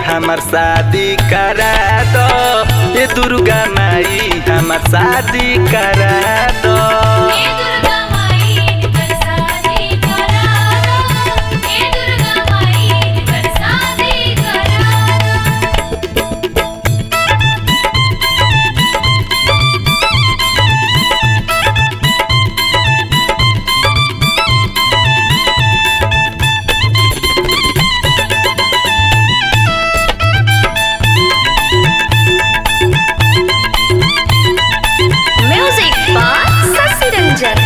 हमार शादी करा दो ए दुर्गा माई हमार शादी करा दो हे दुर्गा माई कर शादी करा दो हे दुर्गा माई कर शादी करा दो Music by Sasi Ranjan.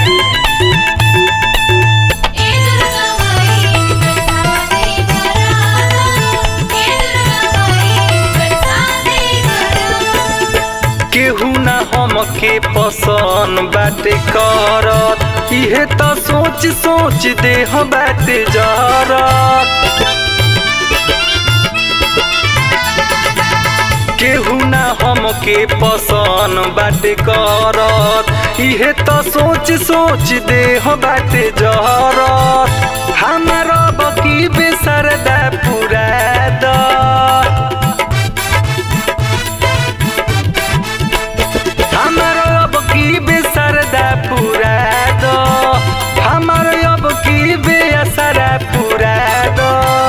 हे दुर्गा माई कर शादी करा दो हे दुर्गा माई कर शादी करा दो केहू ना हमके पसंद बाटे करत इहे तो सोच सोच देह बाटे जरत केहू ना हमके पसंद बाटे करत इहे तो सोच सोच देह बाटे जरत हमार बकी बेसरदा पूरा द हमार अब की बेसरदा पूरा दो हमार अब की बेअसरा पूरा दो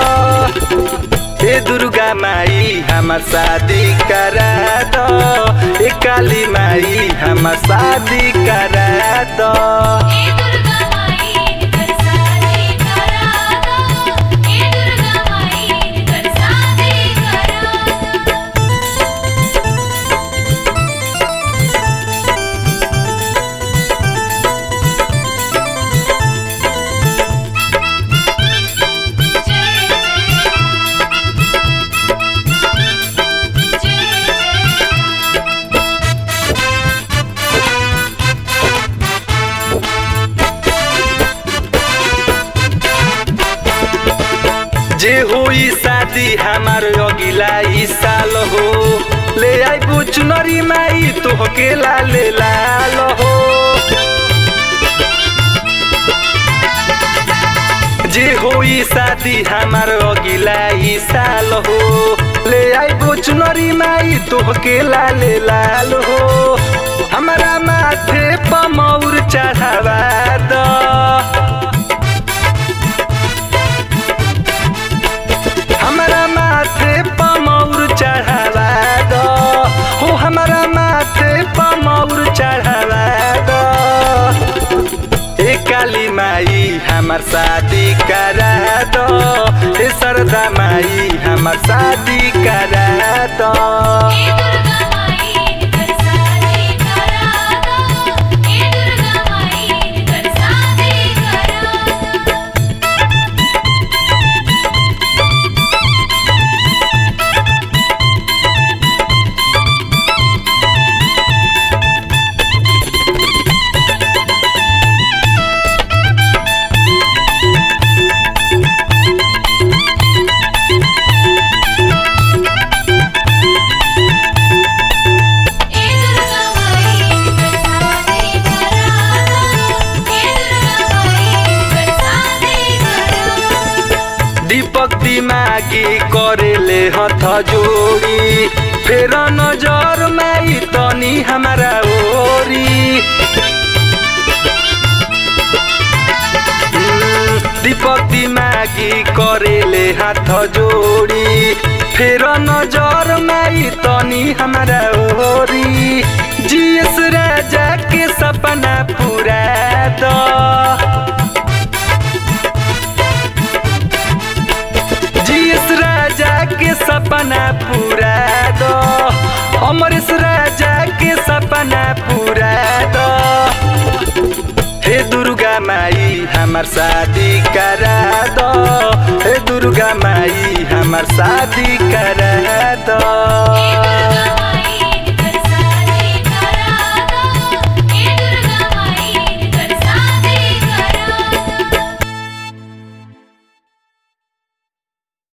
ए दुर्गा माई हमार शादी करा दो ए काली माई हमार शादी करा दो हे दुर्गा माई कर शादी करा दो हे दुर्गा माई कर शादी करा दो जे होई शादी हमार अगिला ई साल हो ले आई बुचनरी माई तोहके लाले लाल हो जे होई शादी हमार अगिला ई साल हो ले आई बुचनरी माई तोहके लाले लाल हो हमारा माथे पमौर चढ़ावा द हमारा माथे पमौर चढ़ावा दो हो हमारा माथे पमौर चढ़ावा दो ए काली माई हमार शादी करा दो ए सरदा माई हमार शादी करा दो हे दुर्गा माई कर शादी करा दो हे दुर्गा माई कर शादी करा दो हे दुर्गा माई कर शादी करा दो हे दुर्गा माई कर शादी करा दो दीपक दिमागी करेले हथ जोड़ी फेर नजर माई तनी हमारा ओरी हम्म, दीपक दिमागी करेले हाथ जोड़ी फेर नजर माई तनी हमारा ओरी जीएस राजा के सपना पूरा दो जीएस राजा के सपना पूरा दो अमरेश राजा के सपना पूरा दो हे दुर्गा माई हमार शादी करा दो हे दुर्गा माई हमार शादी करा दो हे दुर्गा